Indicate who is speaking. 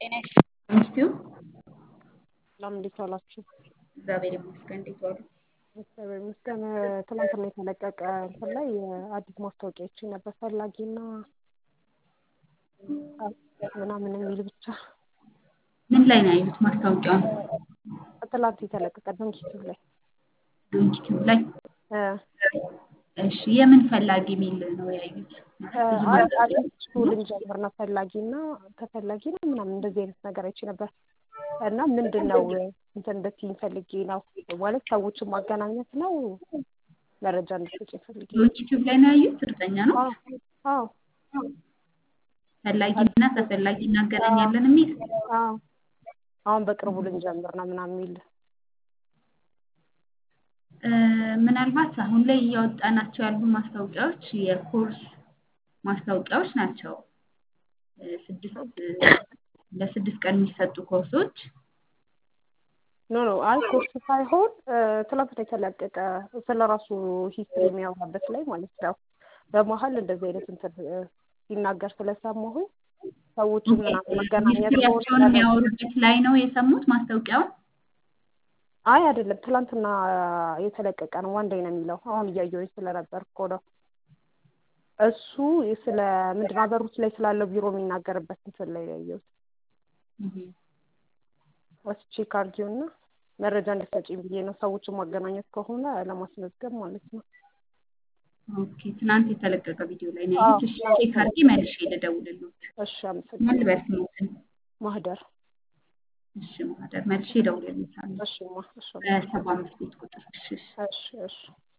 Speaker 1: ጤና ይስጥልኝ።
Speaker 2: ሰላም እንዴት ዋላችሁ?
Speaker 1: እግዚአብሔር ይመስገን። እንዴት ዋሉ?
Speaker 2: እግዚአብሔር ይመስገን። ትናንትና የተለቀቀ እንትን ላይ አዲስ ማስታወቂያ አይቼ ነበር። ፈላጊና ምናምን የሚል ብቻ
Speaker 1: ምን ላይ ነው ያዩት ማስታወቂያውን?
Speaker 2: ትላንት የተለቀቀ ዶንኪቲቭ ላይ
Speaker 1: ዩቲዩብ ላይ
Speaker 2: እ
Speaker 1: እሺ፣ የምን ፈላጊ የሚል ነው ያዩት?
Speaker 2: አዲስ ልንጀምር ነው ፈላጊና ተፈላጊ ነው ምናምን እንደዚህ አይነት ነገር አይቼ ነበር እና ምንድን ነው እንትን እንድትይኝ ፈልጌ ነው ማለት ሰዎችን ማገናኘት ነው መረጃ እንድትሰጪኝ ፈልጌ ነው።
Speaker 1: ዩቲዩብ ላይ ነው ያዩት? እርግጠኛ ነው?
Speaker 2: አዎ
Speaker 1: ፈላጊና ተፈላጊ እናገናኛለን የሚል
Speaker 2: አዎ አሁን በቅርቡ ልንጀምር ነው ምናምን የሚል
Speaker 1: እ ምናልባት አሁን ላይ እያወጣናቸው ያሉ ማስታወቂያዎች የኮርስ ማስታወቂያዎች ናቸው። እ ስድስት ለስድስት ቀን የሚሰጡ ኮርሶች
Speaker 2: ኖ ኖ አይ ኮርስ ሳይሆን ትናንትና የተለቀቀ ስለ ራሱ ሂስትሪ የሚያወራበት ላይ ማለት ነው። በመሀል እንደዚህ አይነት እንትን ሲናገር ስለሰማሁኝ ሰዎችን ምናምን መገናኘት
Speaker 1: ሂስትሪያቸውን የሚያወሩበት ላይ ነው የሰሙት ማስታወቂያውን።
Speaker 2: አይ አይደለም፣ ትናንትና የተለቀቀ ነው። ዋንዳይ ነው የሚለው። አሁን እያየሁኝ ስለነበር እኮ ነው። እሱ ስለ ምንድን ነው ሀገር ውስጥ ላይ ስላለው ቢሮ የሚናገርበት እንትን ላይ ነው ያየሁት። ወስቼ ካርዲዮና መረጃ እንድትሰጪኝ ብዬ ነው። ሰዎችን ማገናኘት ከሆነ ለማስመዝገብ ማለት ነው።
Speaker 1: ኦኬ፣ ትናንት የተለቀቀ ቪዲዮ ላይ ነው ያዩት። እሺ፣ ቼክ አድርጌ መልሼ ልደውልልዎት።
Speaker 2: እሺ፣
Speaker 1: ማን
Speaker 2: አመሰግናለሁ።
Speaker 1: ልበል ስሞትን?
Speaker 2: ማህደር
Speaker 1: እሺ፣ ማህደር መልሼ እደውልልዎታለሁ
Speaker 2: እሺ፣ ማ እሺ፣
Speaker 1: በሰባ አምስት ቤት ቁጥር። እሺ፣ እሺ።
Speaker 2: እሺ፣ እሺ